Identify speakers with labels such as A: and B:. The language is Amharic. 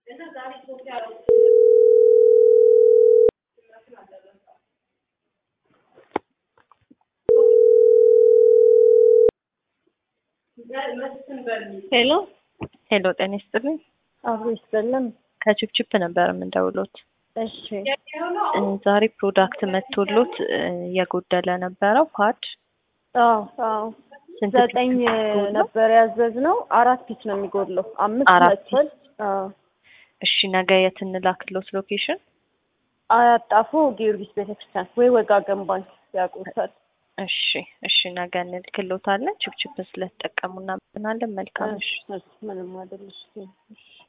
A: ሄሎ
B: ሄሎ ጤና ይስጥልኝ።
A: አብሮ ይስጥልን።
B: ከችፕችፕ ነበር የምንደውሎት።
A: እሺ
B: እ ዛሬ ፕሮዳክት መጥቶሎት እ የጎደለ ነበረው ፓድ
A: አዎ አዎ
B: ስንት
A: ዘጠኝ
B: ፒስ ነው?
A: ነበር ያዘዝነው። አራት ፒስ ነው የሚጎድለው። አምስት
B: አራት
A: መጥቷል። አዎ
B: እሺ ነገ የት እንላክሎት ሎኬሽን?
A: አያጣፉ ጊዮርጊስ ቤተክርስቲያን ወይ ወጋገን ባንክ ያውቁታል።
B: እሺ እሺ ነገ እንልክሎታለን። ችፕችፕ ስለተጠቀሙ እናመሰግናለን። መልካም
A: እሺ እሺ፣ ምንም አይደለሽ። እሺ